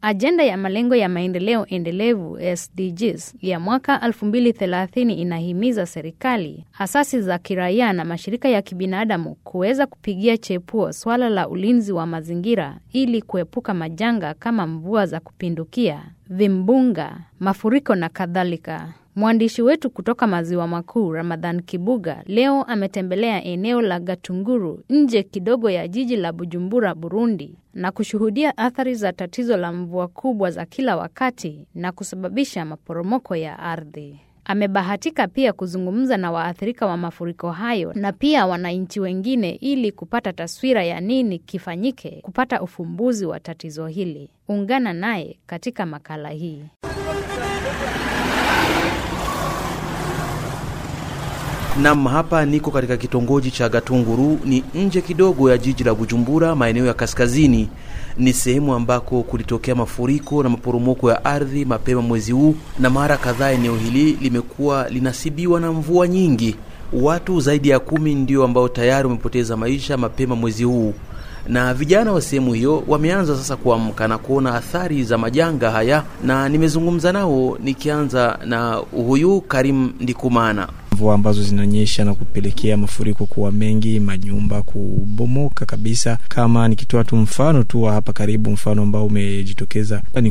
Ajenda ya malengo ya maendeleo endelevu SDGs ya mwaka 2030 inahimiza serikali, asasi za kiraia na mashirika ya kibinadamu kuweza kupigia chepuo swala la ulinzi wa mazingira ili kuepuka majanga kama mvua za kupindukia, vimbunga, mafuriko na kadhalika. Mwandishi wetu kutoka maziwa makuu Ramadhan Kibuga leo ametembelea eneo la Gatunguru nje kidogo ya jiji la Bujumbura, Burundi, na kushuhudia athari za tatizo la mvua kubwa za kila wakati na kusababisha maporomoko ya ardhi. Amebahatika pia kuzungumza na waathirika wa mafuriko hayo na pia wananchi wengine ili kupata taswira ya nini kifanyike kupata ufumbuzi wa tatizo hili. Ungana naye katika makala hii. Nam, hapa niko katika kitongoji cha Gatunguru, ni nje kidogo ya jiji la Bujumbura, maeneo ya kaskazini. Ni sehemu ambako kulitokea mafuriko na maporomoko ya ardhi mapema mwezi huu, na mara kadhaa eneo hili limekuwa linasibiwa na mvua nyingi. Watu zaidi ya kumi ndio ambao tayari wamepoteza maisha mapema mwezi huu, na vijana wa sehemu hiyo wameanza sasa kuamka na kuona athari za majanga haya, na nimezungumza nao, nikianza na huyu Karim Ndikumana mvua ambazo zinanyesha na kupelekea mafuriko kuwa mengi, manyumba kubomoka kabisa. Kama nikitoa tu mfano tu wa hapa karibu, mfano ambao umejitokeza ni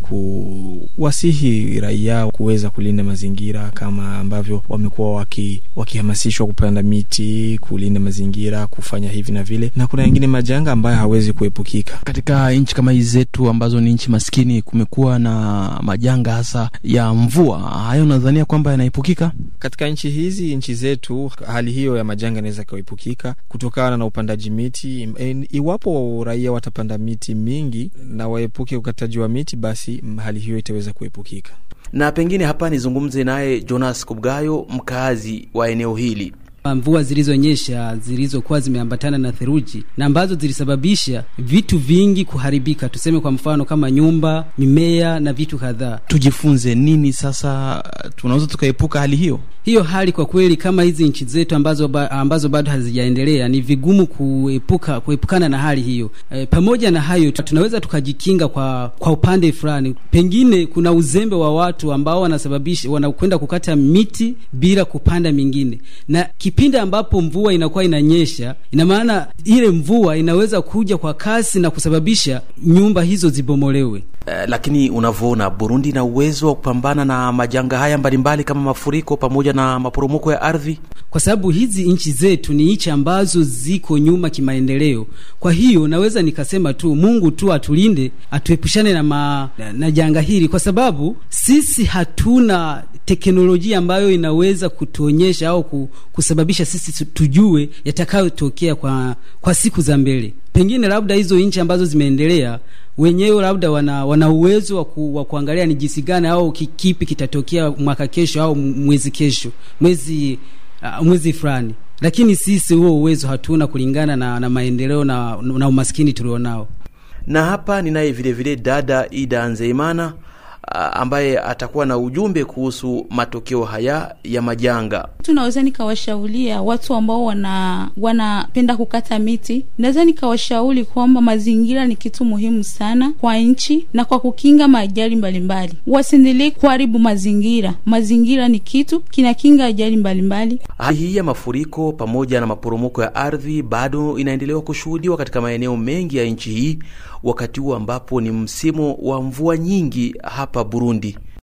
kuwasihi raia kuweza kulinda mazingira kama ambavyo wamekuwa waki, wakihamasishwa kupanda miti, kulinda mazingira, kufanya hivi na vile, na kuna yengine majanga ambayo hawezi kuepukika. Katika nchi kama hizi zetu ambazo ni nchi maskini, kumekuwa na majanga hasa ya mvua. Hayo nadhania kwamba yanaepukika katika nchi hizi nchi zetu hali hiyo ya majanga inaweza ikaepukika kutokana na upandaji miti. Iwapo raia watapanda miti mingi na waepuke ukataji wa miti, basi hali hiyo itaweza kuepukika. Na pengine hapa nizungumze naye Jonas Kubgayo, mkazi wa eneo hili. Mvua zilizonyesha zilizokuwa zimeambatana na theluji na ambazo zilisababisha vitu vingi kuharibika, tuseme kwa mfano kama nyumba, mimea na vitu kadhaa. Tujifunze nini sasa, tunaweza tukaepuka hali hiyo? Hiyo hali kwa kweli, kama hizi nchi zetu ambazo, ba, ambazo bado hazijaendelea ni vigumu kuepuka kuepukana na hali hiyo. E, pamoja na hayo tunaweza tukajikinga kwa kwa upande fulani. Pengine kuna uzembe wa watu ambao wanasababisha wanakwenda kukata miti bila kupanda mingine, na kipindi ambapo mvua inakuwa inanyesha, ina maana ile mvua inaweza kuja kwa kasi na kusababisha nyumba hizo zibomolewe. Uh, lakini unavyoona Burundi na uwezo wa kupambana na majanga haya mbalimbali kama mafuriko pamoja na maporomoko ya ardhi, kwa sababu hizi nchi zetu ni nchi ambazo ziko nyuma kimaendeleo. Kwa hiyo naweza nikasema tu Mungu tu atulinde, atuepushane na, ma, na, na janga hili, kwa sababu sisi hatuna teknolojia ambayo inaweza kutuonyesha au kusababisha sisi tujue yatakayotokea kwa, kwa siku za mbele. Pengine labda hizo nchi ambazo zimeendelea wenyewe labda wana, wana uwezo wa, ku, wa kuangalia ni jinsi gani au kipi kitatokea mwaka kesho au mwezi kesho mwezi uh, mwezi fulani, lakini sisi huo uwezo hatuna kulingana na, na maendeleo na, na umaskini tulionao. Na hapa ninaye vile vile dada Ida Nzeimana ambaye atakuwa na ujumbe kuhusu matokeo haya ya majanga. Tunaweza nikawashauria watu ambao wana wanapenda kukata miti, naweza nikawashauri kwamba mazingira ni kitu muhimu sana kwa nchi na kwa kukinga maajali mbalimbali. Wasiendelee kuharibu mazingira. Mazingira ni kitu kinakinga ajali mbalimbali. Hali hii ya mafuriko pamoja na maporomoko ya ardhi bado inaendelewa kushuhudiwa katika maeneo mengi ya nchi hii wakati huu ambapo ni msimu wa mvua nyingi hapa Burundi.